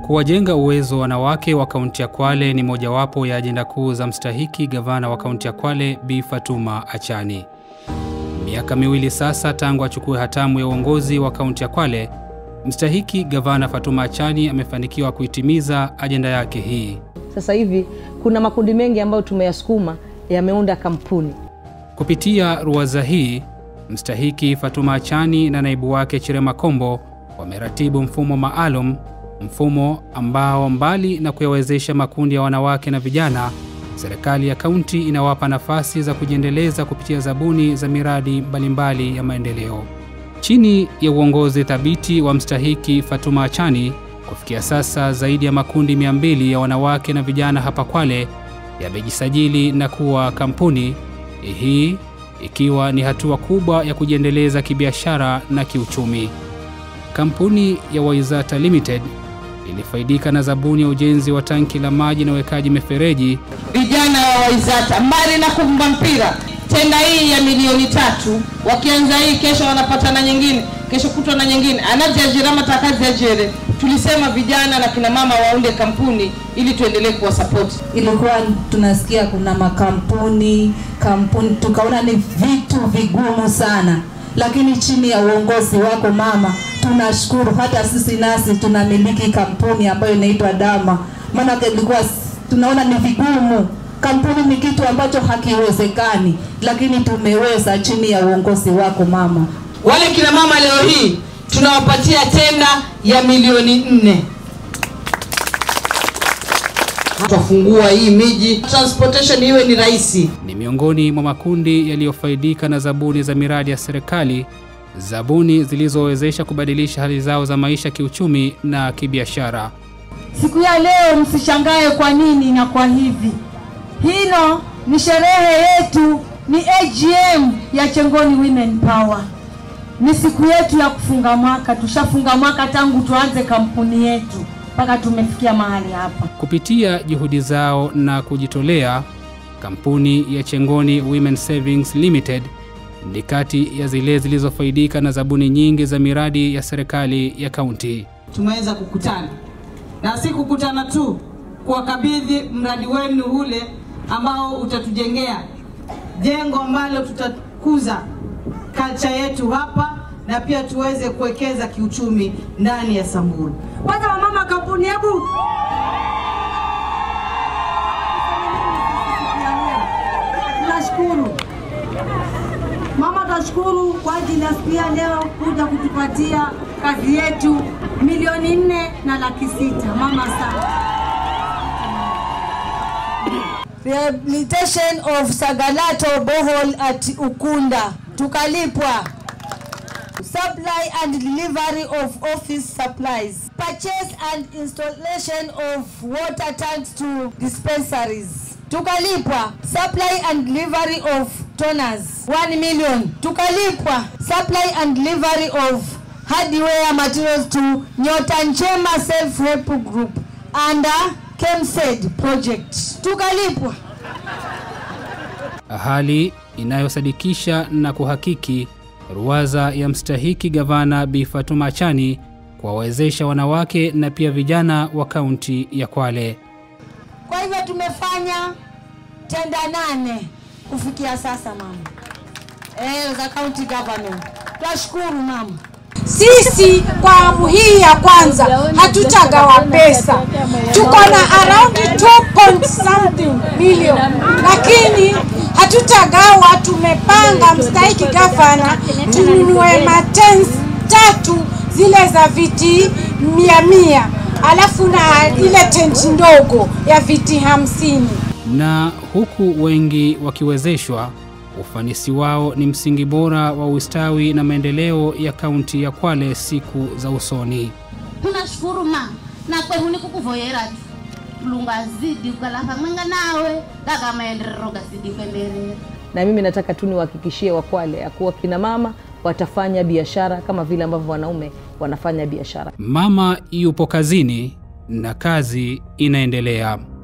Kuwajenga uwezo wanawake wa kaunti ya Kwale ni mojawapo ya ajenda kuu za mstahiki gavana wa kaunti ya Kwale Bi Fatuma Achani. Miaka miwili sasa tangu achukue hatamu ya uongozi wa kaunti ya Kwale, mstahiki gavana Fatuma Achani amefanikiwa kuitimiza ajenda yake hii. Sasa hivi kuna makundi mengi ambayo tumeyasukuma yameunda kampuni. Kupitia ruwaza hii, mstahiki Fatuma Achani na naibu wake Chirema Kombo wameratibu mfumo maalum, mfumo ambao mbali na kuyawezesha makundi ya wanawake na vijana, serikali ya kaunti inawapa nafasi za kujiendeleza kupitia zabuni za miradi mbalimbali ya maendeleo. Chini ya uongozi thabiti wa mstahiki Fatuma Achani, kufikia sasa zaidi ya makundi 200 ya wanawake na vijana hapa Kwale yamejisajili na kuwa kampuni, hii ikiwa ni hatua kubwa ya kujiendeleza kibiashara na kiuchumi. Kampuni ya Waizata Limited ilifaidika na zabuni ya ujenzi wa tanki la maji na uwekaji mifereji. Vijana wa Waizata mbali na kumba mpira, tenda hii ya milioni tatu, wakianza hii kesho wanapata na nyingine, kesho kutwa na nyingine, anaziajirama takaziajere. Tulisema vijana na kina mama waunde kampuni ili tuendelee kuwa support. Ilikuwa tunasikia kuna makampuni kampuni, tukaona ni vitu vigumu sana, lakini chini ya uongozi wako mama, tunashukuru hata sisi nasi tunamiliki kampuni ambayo inaitwa Dama, maana ilikuwa tunaona ni vigumu. Kampuni ni kitu ambacho hakiwezekani, lakini tumeweza chini ya uongozi wako mama. Wale kina mama leo hii tunawapatia tenda ya milioni nne. Tutafungua hii miji, transportation iwe ni rahisi. Ni miongoni mwa makundi yaliyofaidika na zabuni za miradi ya serikali, zabuni zilizowezesha kubadilisha hali zao za maisha kiuchumi na kibiashara. Siku ya leo msishangae kwa nini na kwa hivi. Hino ni sherehe yetu, ni AGM ya Chengoni Women Power. Ni siku yetu ya kufunga mwaka. Tushafunga mwaka tangu tuanze kampuni yetu mpaka tumefikia mahali hapa. Kupitia juhudi zao na kujitolea, kampuni ya Chengoni Women Savings Limited ni kati ya zile zilizofaidika na zabuni nyingi za miradi ya serikali ya kaunti. Tumeweza kukutana na si kukutana tu, kuwakabidhi mradi wenu ule ambao utatujengea jengo ambalo tutakuza culture yetu hapa na pia tuweze kuwekeza kiuchumi ndani ya Samburu. Kwanza wamama kampuni, hebu tunashukuru mama, tunashukuru kwa ajili ya siku ya leo kuja kutupatia kazi yetu milioni nne na laki sita. Mama sana. Rehabilitation of Sagalato borehole at Ukunda tukalipwa. Supply and delivery of office supplies. Purchase and installation of water tanks to dispensaries. Tukalipwa. Supply and delivery of toners 1 million. Tukalipwa. Supply and delivery of hardware materials to Nyota Nchema Self Help Group under KEMSED project. Tukalipwa. Hali inayosadikisha na kuhakiki ruwaza ya mstahiki gavana Bi Fatuma Achani kuwawezesha wanawake na pia vijana wa kaunti ya Kwale. Kwa hivyo tumefanya tenda nane kufikia sasa mama, eh, za county government. Twashukuru mama. Sisi kwa awamu hii ya kwanza hatutagawa pesa, tuko na around 2 point something million, lakini hatutagawa. Tumepanga mstahiki gavana tununue matens tatu zile za viti mia mia, alafu na ile tent ndogo ya viti hamsini. Na huku wengi wakiwezeshwa, ufanisi wao ni msingi bora wa ustawi na maendeleo ya kaunti ya Kwale siku za usoni. tunashukuru ma na kwehuni kukuvoyera lunga zidi ukalafa mwenga nawe kaka maendeleo gazidi kuendelea Na mimi nataka tu niwahakikishie Wakwale ya kuwa kina mama watafanya biashara kama vile ambavyo wanaume wanafanya biashara. Mama yupo kazini na kazi inaendelea.